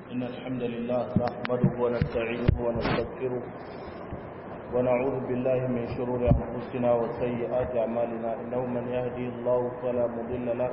إن الحمد لله نحمده ونستعينه ونستغفره ونعوذ بالله من شرور أنفسنا وسيئات أعمالنا إنه من يهدي الله فلا مضل له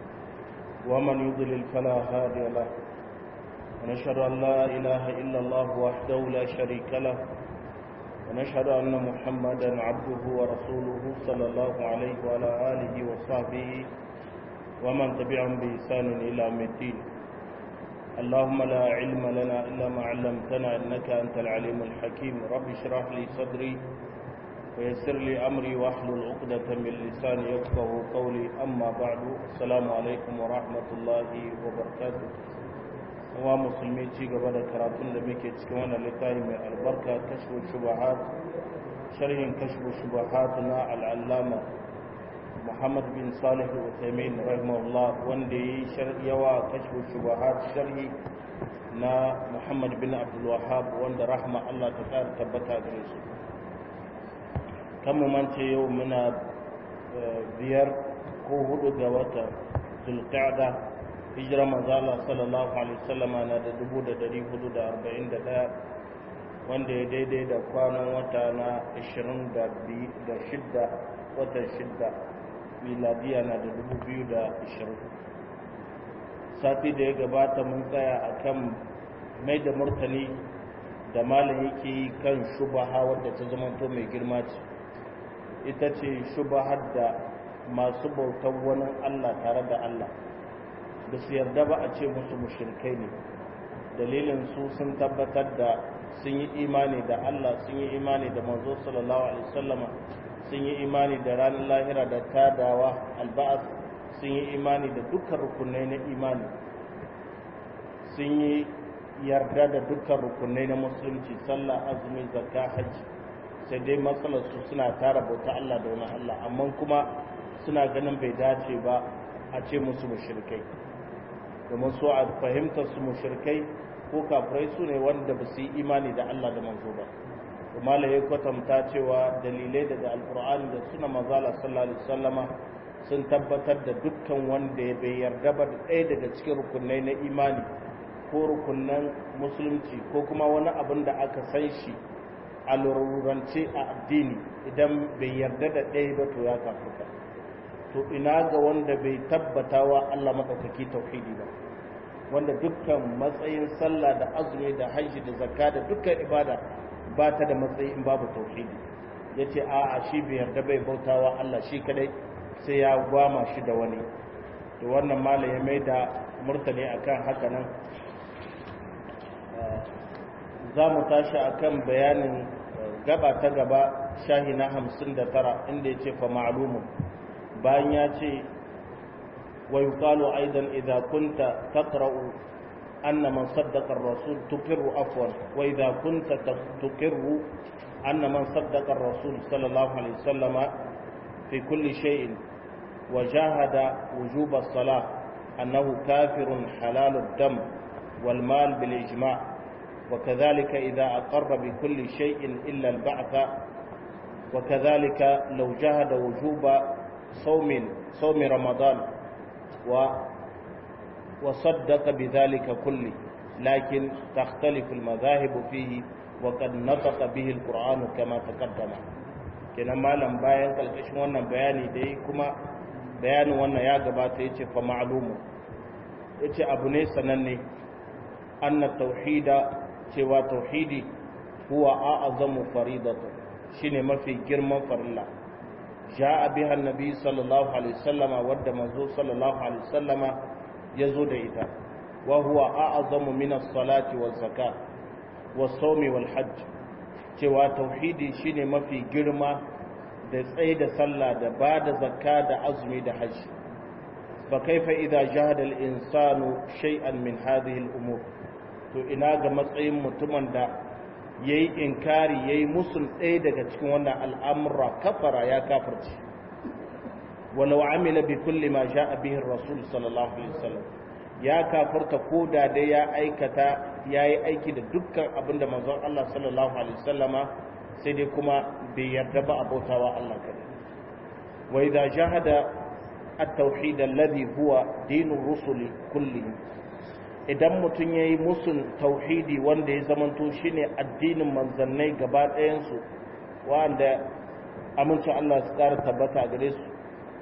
ومن يضلل فلا هادي له ونشهد أن لا إله إلا الله وحده لا شريك له ونشهد أن محمدا عبده ورسوله صلى الله عليه وعلى آله وصحبه ومن تبعهم بإحسان إلى يوم الدين اللهم لا علم لنا إلا ما علمتنا إنك أنت العليم الحكيم رب اشرح لي صدري ويسر لي أمري واحلل عقدة من لساني يفقه قولي أما بعد السلام عليكم ورحمة الله وبركاته wa musulmi ci gaba da karatun da muke cikin wannan littafi mai albarka kashfu shubahat sharhin kashfu shubahat na al'allama Muhammad bin Salih al-Uthaymeen rahimahullah wanda yi yawa kashfu shubahat sharhi na Muhammad bin Abdul Wahhab wanda rahma Allah ta kara tabbata gare su kan mu mance yau muna biyar ko hudu ga wata Zulqa'da hijira manzala sallallahu alaihi wasallama na da dubu da dari hudu da arba'in da ɗaya wanda ya daidai da kwanan wata na ashirin da shidda watan shidda miladiya na da dubu biyu da ashirin sati da ya gabata mun tsaya a kan mai da murtani da malam yake yi kan shubaha wadda ta zamanto mai girma ce ita ce shubahar da masu bautar wani allah tare da allah da su yarda ba a ce musu mushrikai ne dalilin su sun tabbatar da sun yi imani da Allah sun yi imani da manzo sallallahu alaihi wasallama sun yi imani da ranar lahira da tadawa alba'as sun yi imani da dukkan rukunai na imani sun yi yarda da dukkan rukunai na musulunci sallah azumi zakka hajji sai dai matsalar su suna tara bauta Allah da wani Allah amma kuma suna ganin bai dace ba a ce musu mushrikai domin so a fahimtar su mushrikai ko kafirai su ne wanda ba su yi imani da Allah da manzo ba kuma la ya kwatanta cewa dalilai daga alkur'ani da suna mazala sallallahu alaihi wasallama sun tabbatar da dukkan wanda ya bai yarda ba da ɗaya daga cikin rukunai na imani ko rukunan musulunci ko kuma wani abin da aka san shi a lururance a addini idan bai yarda da ɗaya ba to ya kafirka to ina ga wanda bai tabbata wa Allah maɗaukaki tauhidi ba wanda dukkan matsayin sallah da azumi da hajji da zakka da dukkan ibada ba ta da matsayi in babu tauhidi ya ce a a shi bai yarda bai bautawa Allah shi kadai sai ya gwama shi da wani to wannan mala ya mai da murtani akan haka nan za mu tashi akan bayanin gaba ta gaba shahi na hamsin da tara inda ya ce fa ma'lumun bayan ya ce wa yuqalu aidan idza kunta taqra'u anna man saddaqa ar-rasul tuqirru afwan wa idza kunta tuqirru anna man saddaqa ar-rasul sallallahu alaihi wasallama fi kulli shay'in wa jahada wujub as-salah annahu kafirun halal ad-dam wal mal bil ijma' وكذلك إذا أقر بكل شيء إلا البعث وكذلك لو جهد وجوب صوم صوم رمضان و وصدق بذلك كله لكن تختلف المذاهب فيه وقد نطق به القرآن كما تقدم kenan malam bayan kalkashin wannan bayani da yi kuma bayanin wannan ya gabata ya ce fa ma'alumu ya ce abu ne sananne anna tauhida cewa tauhidi huwa a'azamu faridatu shine mafi girman farilla ja'a biha annabi sallallahu alaihi wasallama wadda manzo sallallahu alaihi wasallama yazo da ita wa huwa a'zamu min as-salati waz-zakat was-sawmi wal-hajj cewa tauhidi shine mafi girma da tsaye da sallah da ba da zakka da azumi da hajji fa kaifa idza jahada al-insanu shay'an min hadhihi al-umur to ina ga matsayin mutumin da ya yi inkari ya yi musul ɗaya daga cikin wannan al'amura kafara ya kafarci walau amila bi kulli ma sha abihin rasul sallallahu alaihi wasallam ya kafarta ko da dai ya aikata ya yi aiki da dukkan abin da manzon Allah sallallahu alaihi wasallama sai dai kuma bai yarda ba abautawa Allah kadai wa idza jahada at-tauhid alladhi huwa dinur rusuli kullihim idan mutum ya yi musun tauhidi wanda ya zamanto shine addinin manzannai gaba ɗayansu wanda amincin Allah su ƙara tabbata a gare su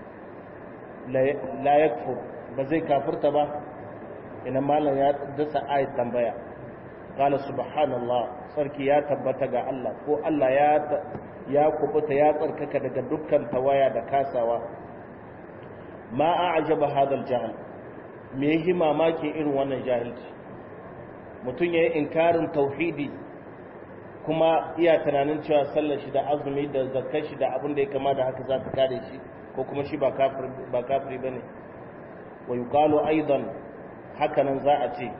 la yakfur ba zai kafirta ba ina malam ya dasa ayat tambaya qala subhanallah sarki ya tabbata ga Allah ko Allah ya ya kubuta ya tsarkaka daga dukkan tawaya da kasawa ma a'jaba hadal jahl me yi mamaki irin wannan jahilci mutum ya yi inkarin tauhidi kuma iya tunanin cewa sallar shi da azumi da zakar shi da abin da ya kama da haka za ta kare shi ko kuma shi ba kafiri ba ne wa yi kalo aidan hakanan za a ce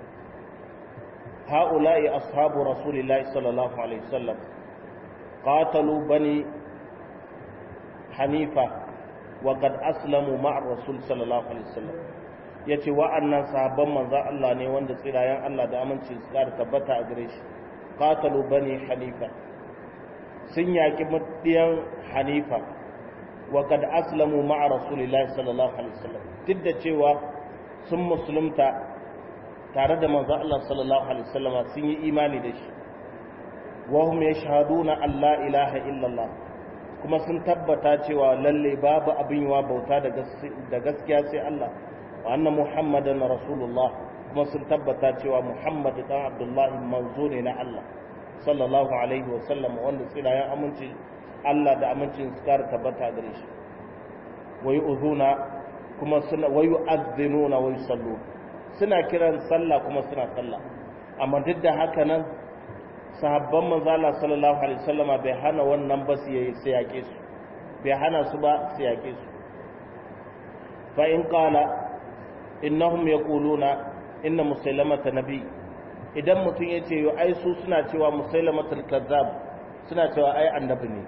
ha'ula'i ashabu rasulillahi sallallahu alaihi wasallam qatalu bani hanifa wa qad aslamu ma'ar rasul sallallahu alaihi wasallam ya ce wa'annan sahabban manzan Allah ne wanda tsirayen Allah da aminci su ƙara tabbata a gare shi qatalu bani hanifa sun yaƙi mutiyan hanifa wa kad aslamu ma'a rasulillahi sallallahu alaihi wasallam duk da cewa sun musulunta tare da manzan Allah sallallahu alaihi wasallam sun yi imani da shi wa hum yashhaduna an la ilaha illallah kuma sun tabbata cewa lalle babu abin yawa bauta da gaskiya sai Allah wa anna muhammadan rasulullah kuma sun tabbata cewa muhammad dan abdullahi manzo ne na Allah sallallahu alaihi wa sallam wanda tsirayen aminci Allah da amincin su kara tabbata gare shi wa yu'zuna kuma suna wa yu'adhdhinuna wa yusallu suna kiran sallah kuma suna sallah amma duk da haka nan sahabban manzo Allah sallallahu alaihi wasallama bai hana wannan ba su yayi sai yake su bai hana su ba su yake su fa in qala innahum yaquluna inna musailamata nabi idan mutum yace yo ai su suna cewa musailamatul kazzab suna cewa ai annabi ne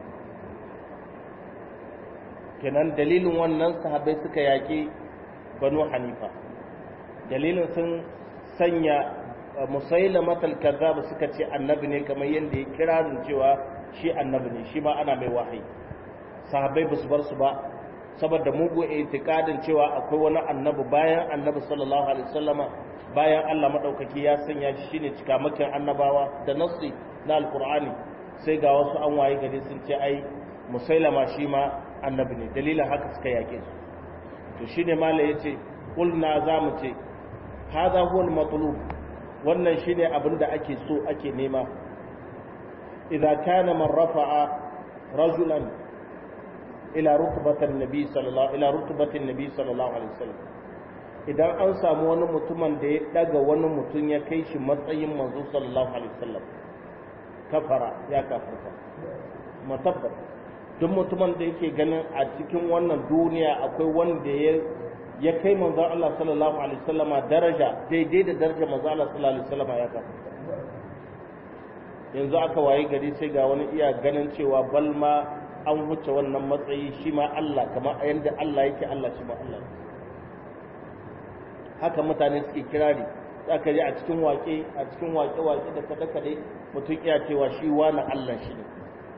kenan dalilin wannan sahabbai suka yaki banu hanifa dalilin sun sanya musailamatul kazzab suka ce annabi ne kamar yadda ya kira cewa shi annabi ne shi ma ana mai wahayi sahabbai ba su bar su ba saboda mugu itikadin cewa akwai wani annabi bayan annabi sallallahu alaihi wasallama bayan Allah madaukaki ya sanya shi shine cikamakin annabawa da nassi na alqur'ani sai ga wasu an waye gari sun ce ai musailama shi ma annabi ne dalilin haka suka yake su to shine malai yace kulna zamu ce hadha huwa al-matlub wannan shine abin da ake so ake nema idza kana man rafa'a rajulan ila rutbatin nabi sallallahu ila rutbatin nabi sallallahu alaihi wasallam idan an samu wani mutumin da ya daga wani mutum ya kai shi matsayin manzo sallallahu alaihi wasallam kafara ya kafirta matabbat duk mutumin da yake ganin a cikin wannan duniya akwai wanda ya ya kai manzon Allah sallallahu alaihi wasallam daraja daidai da darajar manzon Allah sallallahu alaihi wasallam ya kafirta yanzu aka waye gari sai ga wani iya ganin cewa balma an wuce wannan matsayi shi ma Allah kamar yadda Allah yake Allah shi ma Allah haka mutane suke kirari za ka ji a cikin waƙe a cikin waƙe-waƙe da kaɗe-kaɗe mutum iya cewa shi wani Allah shi ne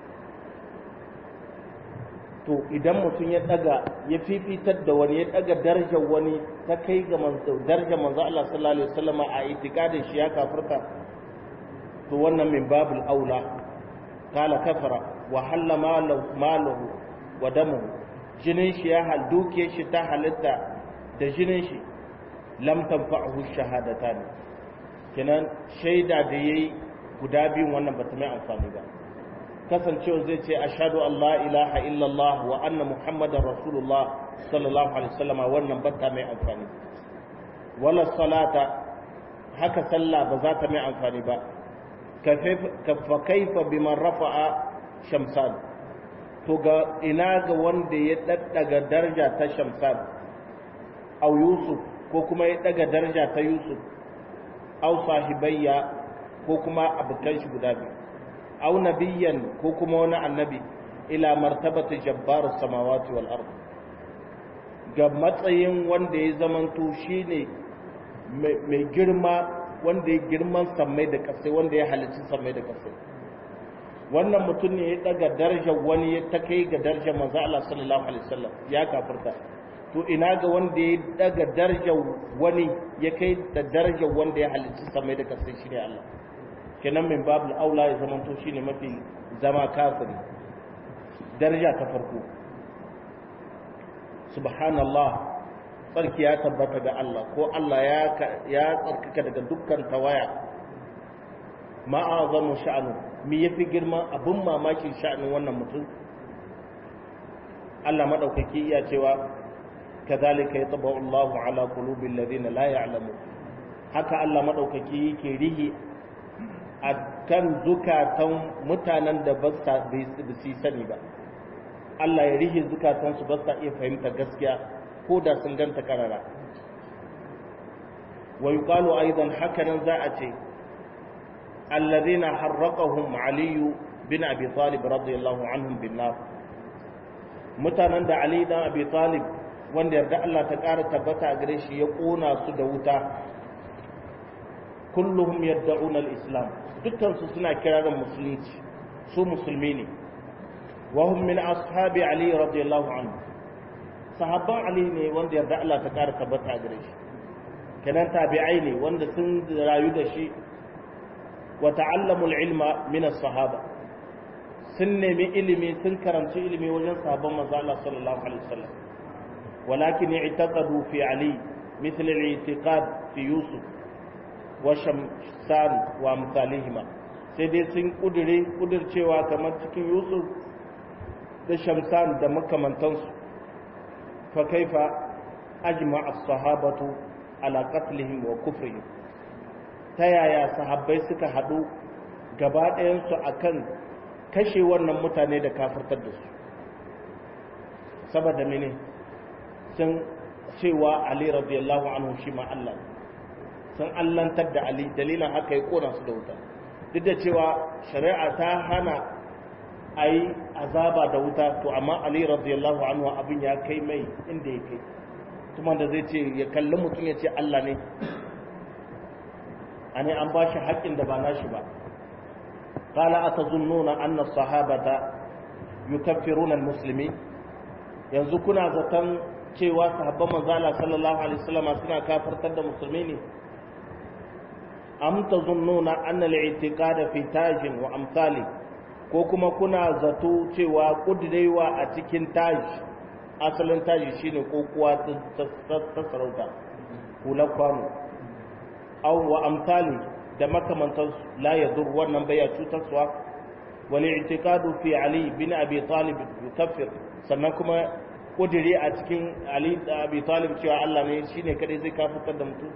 to idan mutum ya ɗaga ya fifitar da wani ya ɗaga darajar wani ta kai ga darajar manzo Allah sallallahu alaihi wasallam a itikadin shi ya kafirta to wannan min babul aula kala kafara wa halla malahu wa damuhu jinin shi ya hal duke shi ta halitta da jinin shi lam tanfa'uhu shahadatan kenan shaida da yayi guda biyun wannan bata mai amfani ba kasancewa zai ce ashhadu an la ilaha illallah wa anna muhammadar rasulullah sallallahu alaihi wasallam wannan bata mai amfani wala salata haka sallah ba za ta mai amfani ba kafa kaifa biman rafa'a shamsan to ga ina ga wanda ya daddaga daraja ta shamsan au yusuf ko kuma ya daga daraja ta yusuf au sahibayya ko kuma abokan shi guda biyu au nabiyyan ko kuma wani annabi ila martabati jabbar samawati wal ard ga matsayin wanda ya zamanto shine mai girma wanda ya girman sammai da kasai wanda ya halicci sammai da kasai wannan mutum ne ya daga darajar wani ya ta kai ga darajar manzo Allah sallallahu alaihi wasallam ya kafirta to ina ga wanda ya daga darajar wani ya kai da darajar wanda ya halicci samai da kasai shi ne Allah kenan min babu aula ya zama to shine mafi zama kafiri daraja ta farko subhanallah tsarki ya tabbata ga Allah ko Allah ya tsarkaka daga dukkan tawaya ma'azamu sha'anu mi yafi girman abin mamakin sha'anin wannan mutum Allah madaukaki iya cewa kazalika yatba'u Allahu ala qulubil ladina la ya'lamu haka Allah madaukaki yake rihi akan zukatan mutanen da ba su sani ba Allah ya rihe zukatansu ba sa iya fahimta gaskiya ko da sun ganta karara wa yuqalu aidan hakanan za a ce alladhina harraqahum ali bin abi talib radiyallahu anhum bin nar mutanen da ali dan abi talib wanda yarda Allah ta ƙara tabbata a gare shi ya kona su da wuta kulluhum yad'una al-islam dukkan su suna kirarin musulunci su musulmi ne وهم من أصحاب علي رضي الله عنه صحابة علي ne wanda yarda Allah ta ƙara tabbata a gare shi kenan tabi'ai ne wanda sun rayu da shi wa ta'allamul ilma min as-sahaba sun nemi ilimi sun karanci ilimi wajen sahabban manzo Allah sallallahu alaihi wasallam walakin i'taqadu fi ali مثل الاعتقاد في يوسف وشمسان وامثالهما sai dai sun kudure kudurcewa kamar cikin yusuf da shamsan da makamantansu fa kaifa ajma as-sahabatu ala qatlihim wa kufrihim ta yaya sahabbai suka hadu gaba ɗayan su akan kashe wannan mutane da kafirtar da su saboda mene sun cewa ali radiyallahu anhu shi ma Allah sun allantar da ali dalilin haka ya kona su da wuta duk da cewa shari'a ta hana a yi azaba da wuta to amma ali radiyallahu anhu abin ya kai mai inda ya kai kuma da zai ce ya kalli mutum ya ce Allah ne a ne an ba shi haƙƙin da ba nashi ba qala atazunnuna anna sahabata yukaffiruna almuslimin yanzu kuna zaton cewa sahabban manzo Allah sallallahu alaihi wasallam suna kafirtar da musulmi ne am tazunnuna anna al-i'tiqada fi tajin wa amsali ko kuma kuna zato cewa kudirewa a cikin taji asalin taji shine kokuwa ta sarauta hular kwano aw wa amsali da makamantan la yadur wannan baya cutarwa wal i'tiqadu fi ali bin abi talib yukaffir sannan kuma kudiri a cikin ali da abi talib cewa Allah ne shine kadai zai kafirtar da mutum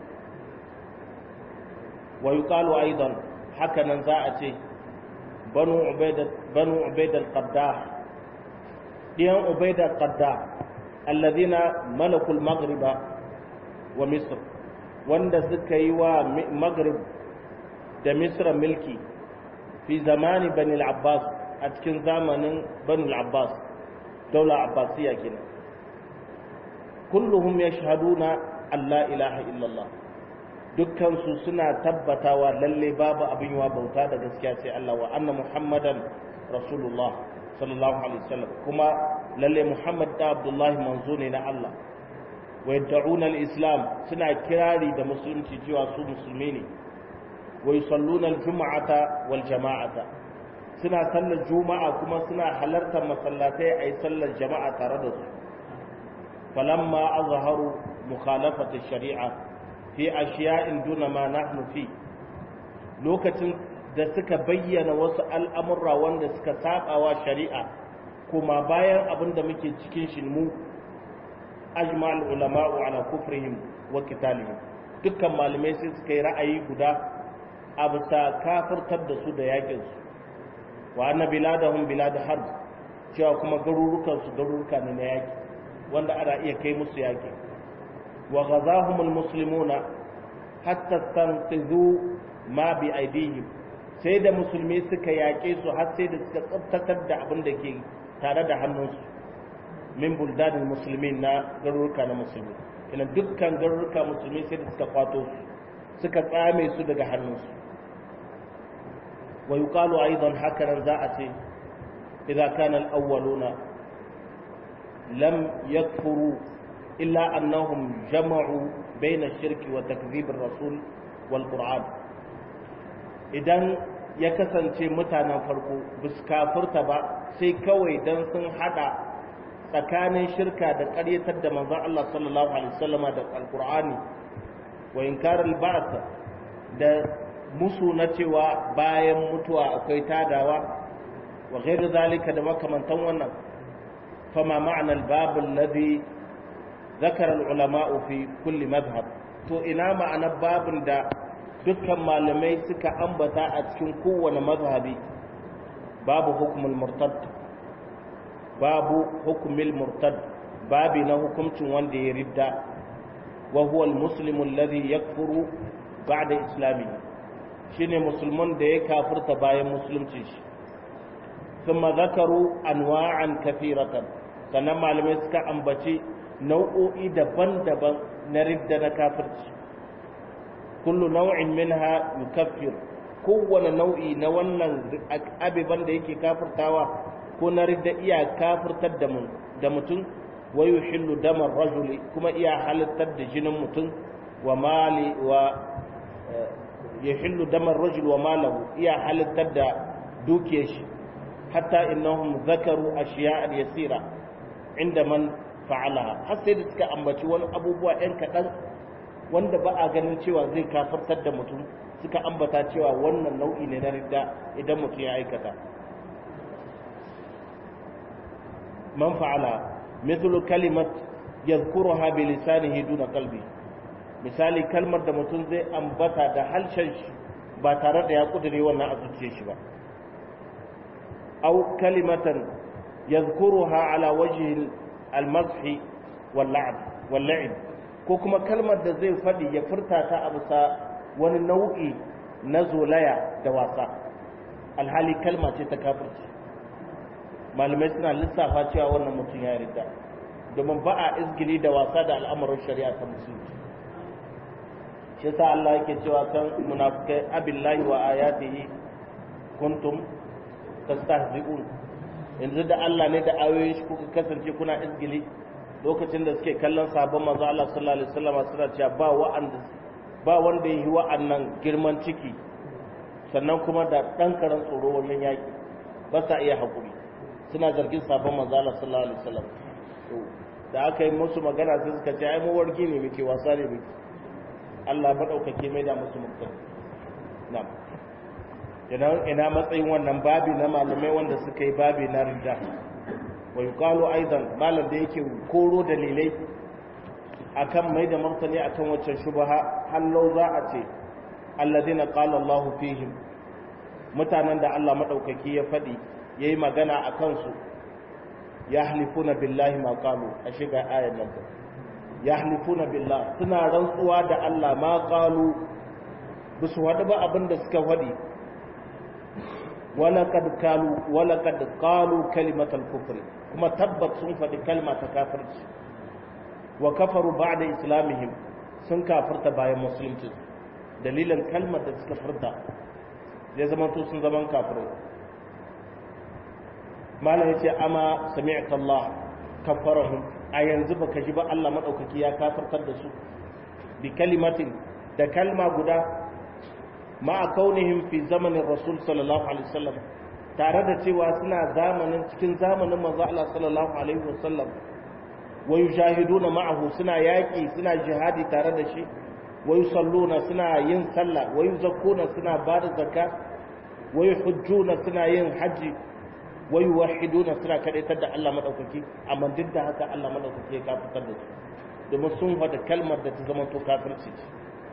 wa yuqalu aidan haka nan za a ce banu ubaida banu ubaida al-qaddah diyan ubaida al-qaddah alladhina malaku al-maghriba wa misr wanda suka yi wa maghrib da misra milki fi zamani bani al-abbas a cikin zamanin bani al-abbas daula abbasiya kenan kulluhum yashhaduna an la ilaha illallah dukkansu suna tabbatawa lalle babu abin yawa bauta da gaskiya sai Allah wa anna muhammadan rasulullah sallallahu alaihi wasallam kuma lalle muhammad da abdullahi manzo ne na Allah wa yad'una al-islam suna kirari da musulunci cewa su musulmi ne wa yusalluna al-jum'ata wal jama'ata suna sallar juma'a kuma suna halartar masallatai ayi sallar jama'a tare da su falamma azharu mukhalafat ash-shari'a fi ashiya'in duna ma nahnu fi lokacin da suka bayyana wasu al'amurra wanda suka sabawa shari'a kuma bayan abin da muke cikin shi mu ajma'ul ulama'u ala kufrihim wa qitalihim dukkan malamai sai suka yi ra'ayi guda a bisa kafirtar da su da yakin su wa anna biladahum bilad harb cewa kuma garurukan su garuruka ne na yaki wanda ana iya kai musu yaki wa ghazahumul muslimuna hatta tanqidhu ma bi aidihim sai da musulmi suka yaƙe su har sai da suka tsabtatar da abin da ke tare da hannunsu min buldanin musulmi na garuruka na musulmi ina dukkan garuruka musulmi sai da suka kwato su suka tsame su daga hannunsu wa yuqalu aidan hakanan za a ce idza kana al-awwaluna lam yakfuru illa annahum jama'u baina shirki wa takzibir rasul wal qur'an idan ya kasance mutanen farko bisu kafirta ba sai kawai dan sun hada tsakanin shirka da ƙaryatar da manzon Allah sallallahu alaihi wasallama da alqur'ani wa inkarul ba'th da musu na cewa bayan mutuwa akwai tadawa wa ghairu zalika da makamantan wannan fama ma'ana al-bab alladhi ذكر العلماء في كل مذهب to ina ma'anar babin da dukkan malamai suka ambata a cikin kowane mazhabi babu hukumul murtad babu hukumul murtad babi na hukuncin wanda ya ridda wa huwa almuslimu alladhi yakfuru ba'da islami shine musulman da ya kafirta bayan musulunci shi thumma zakaru anwa'an kathiratan sannan malamai suka ambaci nau'o'i daban-daban na ridda na kafirci kullu nau'in minha yukaffir kowane nau'i na wannan abiban da yake kafirtawa ko na ridda iya kafirtar da mu da mutum wa yuhillu damar rajuli kuma iya halittar da jinin mutum wa mali wa yuhillu damar rajul wa malahu iya halittar da dukiyar shi hatta innahum zakaru ashiya'an yasira inda man fa'alaha har sai da suka ambaci wani abubuwa ɗan kaɗan wanda ba a ganin cewa zai kafartar da mutum suka ambata cewa wannan nau'i ne na ridda idan mutum ya aikata man fa'ala mithlu kalimat yadhkuruha bi lisanihi duna qalbi misali kalmar da mutum zai ambata da halshen shi ba tare da ya kudure wannan a zuciyar shi ba aw kalimatan yadhkuruha ala wajhi al-mazhi wal-la'b wal-la'ib ko kuma kalmar da zai faɗi ya furta ta a bisa wani nau'i na zolaya da wasa alhali kalma ce ta kafirci malamai suna lissafa cewa wannan mutum ya rida domin ba a izgili da wasa da al'amuran shari'a ta musulunci shi yasa Allah yake cewa kan munafikai abillahi wa ayatihi kuntum tastahzi'un yanzu da Allah ne da ayoyin shi kuka kasance kuna izgili lokacin da suke kallon sabon manzo Allah sallallahu alaihi wasallam suna cewa ba wa'anda ba wanda yi wa'annan girman ciki sannan kuma da dan karan tsoro wannan yaki ba sa iya hakuri suna zargin sabon manzo Allah sallallahu alaihi wasallam da aka yi musu magana sai suka ce ai mu wargi ne muke wasa ne muke Allah madaukake mai da musu mutum na'am ina ina matsayin wannan babi na malamai wanda suka yi babi na ridda wa yuqalu aidan malam da yake koro dalilai akan mai da martani akan waccan shubha hallau za a ce alladina qala Allah fihim mutanen da Allah madaukaki ya fadi yayi magana akan su yahlifuna billahi ma qalu a shiga ayar nan yahlifuna billah suna rantsuwa da Allah ma qalu bisu wadu ba abinda suka fadi ولقد قالوا ولقد قالوا كلمة الكفر كما تبت sun faɗi kalma ta kafirci wa kafaru ba'da islamihim sun kafirta bayan musulunci dalilin kalmar da suka furta zai zama to sun zaman kafirai mala yace ama sami'ta Allah kafarahum a yanzu baka ji ba Allah madaukaki ya kafirtar da su bi kalimatin da kalma guda ma'a kaunihim fi zamanin rasul sallallahu alaihi wasallam tare da cewa suna zamanin cikin zamanin manzo Allah sallallahu alaihi wasallam wa yujahiduna ma'ahu suna yaki suna jihadi tare da shi wa yusalluna suna yin sallah wa yuzakkuna suna bada zakka wa yuhujjuna suna yin haji wa yuwahhiduna suna kadaitar da Allah madaukaki amma duk da haka Allah madaukaki ya kafitar da su domin sun faɗa kalmar da ta zama to kafirci ce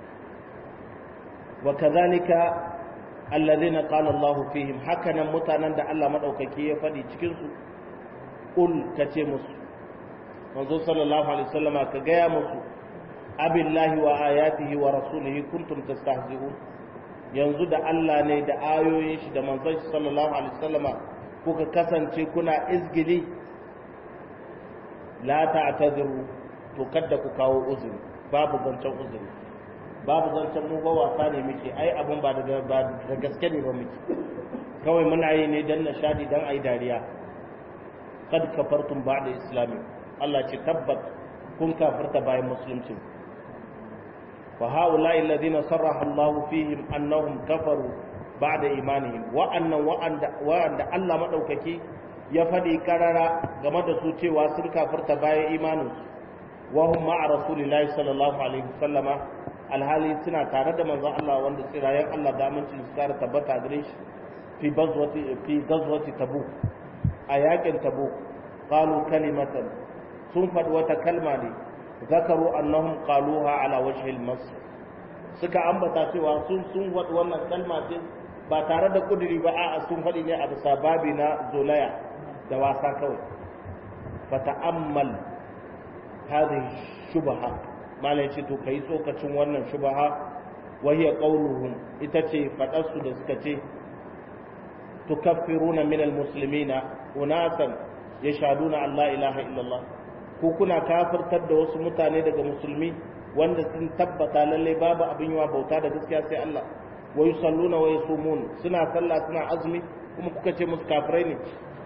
وكذلك الذين قال الله فيهم هكذا متانن da Allah madaukaki ya fadi cikin su ul kace musu manzo sallallahu alaihi wasallama ka gaya musu abillahi wa ayatihi wa rasulihi kuntum tastahzi'un yanzu da Allah ne da ayoyin shi da manzon shi sallallahu alaihi wasallama kuka kasance kuna izgili la ta'tadiru to kada ku kawo uzuri babu zancen uzuri babu zancen mu ba wasa ne muke ai abun ba da gaske ne ba muke kawai muna yi ne dan nishadi dan ai dariya kad kafartum ba'da islami Allah ce tabbat kun kafirta bayan musulunci fa haula'i alladhina sarraha Allah fihim annahum kafaru ba'da imanihim wa'annan wa'anda wa'anda Allah madaukaki ya faɗi karara game da su cewa sun kafirta bayan imaninsu wa hum ma'a rasulillahi sallallahu alaihi wasallama alhali suna tare da manzon Allah wanda tsirayen Allah da amincin su kare tabbata gare shi fi gazwati fi gazwati tabuk a yakin tabuk qalu kalimatan sun faɗi wata kalma ne zakaru annahum qaluha ala wajhi al suka ambata cewa sun sun faɗi wannan kalma ce ba tare da kuduri ba a'a sun faɗi ne a bisa babi na zolaya da wasa kawai fata'ammal hadhihi shubha malai ce to kai tsokacin wannan shubha wa hiya qawluhum ita ce fadar su da suka ce tukaffiruna min almuslimina unasan yashhaduna an la ilaha illallah ko kuna kafirtar da wasu mutane daga musulmi wanda sun tabbata lalle babu abin yawa bauta da gaskiya sai Allah wa yusalluna wa yasumun suna sallah suna azumi kuma kuka ce musu kafirai ne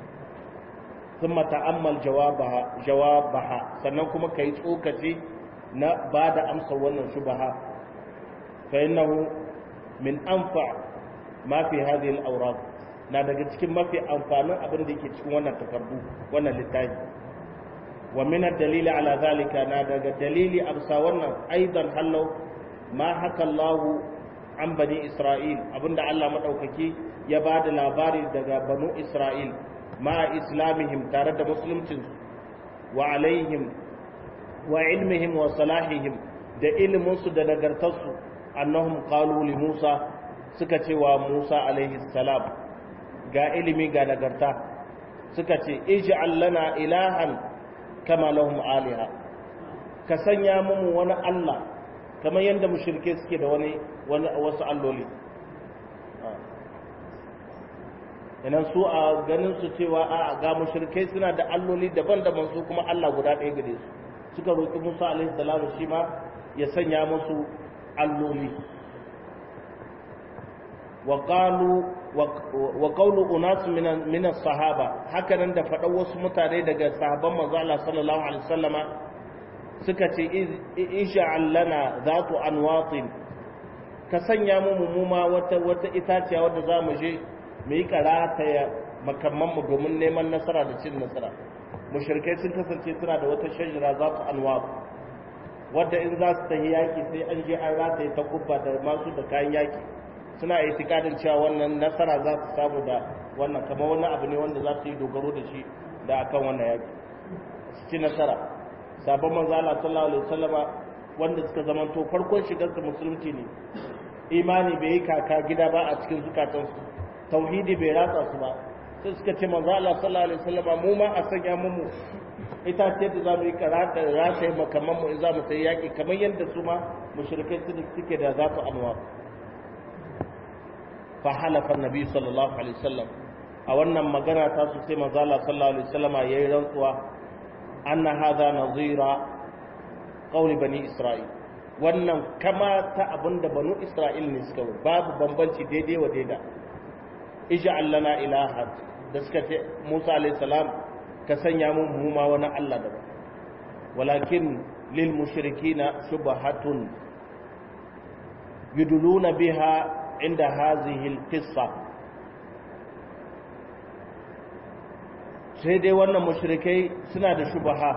ثم تأمل جوابها جوابها sannan kuma kai tsokaci na ba da amsa wannan shubaha fa innahu min anfa ma fi hadhihi al-awraq na daga cikin mafi amfanin abin da yake cikin wannan takardu wannan littafi wa min ad-dalil ala zalika na daga dalili amsa wannan aidan hallau ma haka Allah an bani Isra'il abinda Allah madaukaki ya ba da labari daga banu Isra'il ma islamihim tare da musuluncinsu wa alaihim wa ilmihim wa salahihim da ilminsu da nagartarsu annahum qalu li Musa suka ce wa Musa alaihi salam ga ilimi ga nagarta suka ce ij'al lana ilahan kama lahum aliha ka sanya mu wani Allah kamar yadda mushrike suke da wani wasu alloli inan su a ganin su cewa a ga mushrikai suna da alloli daban-daban su kuma Allah guda ɗaya gare su suka roƙi Musa alaihi salamu shi ma ya sanya musu alloli wa qalu wa qawlu unas min as-sahaba haka nan da faɗan wasu mutane daga sahabban manzo Allah sallallahu alaihi wasallama suka ce ij'al lana zatu anwatin ka sanya mu mumuma wata wata itaciya wadda zamu je mu yi karata ya makamanmu domin neman nasara da cin nasara mushrikai sun kasance suna da wata shajara za su anwa wadda in za su tafi yaki sai an je an rataye ta kubba da masu da kayan yaki suna itikadin cewa wannan nasara za su samu da wannan kamar wani abu ne wanda za su yi dogaro da shi da akan wannan yaki su ci nasara sabon manzo Allah sallallahu alaihi wasallama wanda suka zamanto farkon shigar su musulunci ne imani bai yi kaka gida ba a cikin zukatansu tauhidi bai ratsa su ba sai suka ce manzo Allah sallallahu alaihi wasallam mu ma a sanya mu ita ce da zamu yi karata da rata yi makaman mu in za mu sai yaki kamar yadda su ma mushrikai su suke da za su anwa fa halafa annabi sallallahu alaihi wasallam a wannan magana ta su sai manzo Allah sallallahu alaihi wasallam yayi rantsuwa anna hadha nazira qawli bani isra'il wannan kama ta abinda banu isra'il ne suka babu bambanci daidai wa daidai ij'al lana ilahan da suka ce Musa alayhi salam ka sanya mun mu ma wani Allah daban walakin lil mushrikina shubhatun yuduluna biha inda hazihi al qissa sai dai wannan mushrikai suna da shubha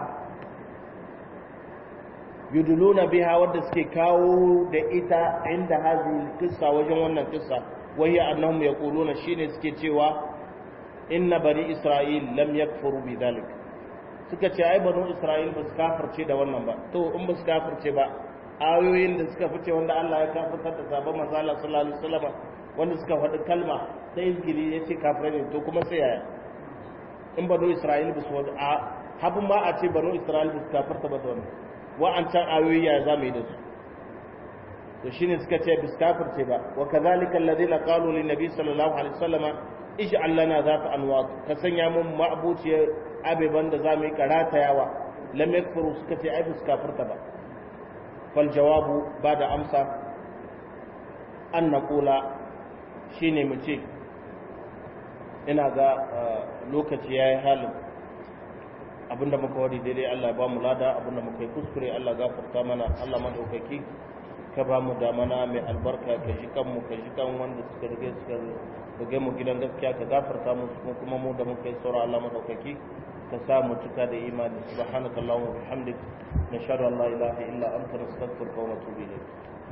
yuduluna biha wanda suke kawo da ita inda hazihi al qissa wajen wannan qissa وهي أنهم يقولون شين سكتوا إن بني إسرائيل لم يكفروا بذلك suka ce ai banu Isra'il ba su kafirce da wannan ba to in ba su kafirce ba ayoyin da suka fice wanda Allah ya kafirtar da sabon manzo Allah sallallahu alaihi wasallam wanda suka faɗi kalma ta izgili ya ce kafirai ne to kuma sai yaya in banu Isra'il ba su a habun ma a ce banu Isra'il ba su kafirta ba da wannan wa'ancan ayoyi ya za mu yi da su to shine suka ce bis kafirce ba wa kadhalika alladhina qalu lin nabi sallallahu alaihi wasallama ij'al lana zata anwat ka sanya mun ma'buciyar abeban da zamu yi karatayawa lam yakfuru suka ce ai bis kafirta ba fal jawabu bada amsa an naqula shine mu ce ina ga lokaci yayi halin abinda muka wadi daidai Allah ya ba mu lada abinda muka yi kuskure Allah gafarta mana Allah madaukaki ka ba mu damana mai albarka ka shi kanmu ka shi kan wanda suka rige suka rige mu gidan gaskiya ka gafarta mu kuma mu da muka yi saura Allah madaukaki ka sa mu cika da imani subhanakallahumma wa bihamdik nashhadu an la ilaha illa anta nastaghfiruka wa natubu ilayk